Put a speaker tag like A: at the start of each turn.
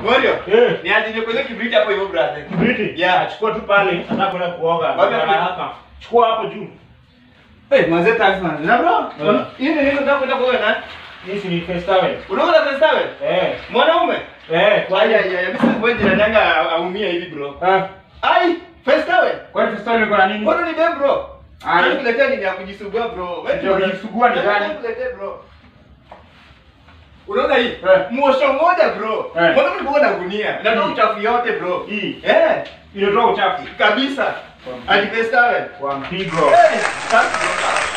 A: Morio.
B: Eh.
A: Ni aje nikuweke kibriti hapo hivyo brother.
B: Briti.
A: Yeah.
B: Achukua tu pale, nataka kwenda kuoga.
A: Wapi hapo?
B: Haraka. Chukua hapo juu.
A: Eh, manze thanks man. Na bro,
B: Yeah.
A: hii ni nini unataka kwenda kuoga na?
B: Hii si ni face towel.
A: Unaona pesa wewe?
B: Eh.
A: Mwanaume?
B: Eh, kwa
A: Aya ya ya mimi sikuwe jirani yangu aumia hivi bro.
B: Ah,
A: Ai, first wewe.
B: kwani face towel iko na nini?
A: Mbona ni dem bro?
B: Ai.
A: Ai, kuletea nini ya kujisugua bro? Wewe
B: Ndio kujisugua ni gani?
A: Kuletea bro. Unaona hii?
B: Eh.
A: Mwosho mmoja bro.
B: Eh.
A: Mbona mlikuwa na gunia? Natoa
B: Mm.
A: uchafu yote bro.
B: Hii.
A: Eh,
B: Inatoa uchafu.
A: kabisa. Ati first wewe.
B: Kwa mpigo.
A: Eh, sasa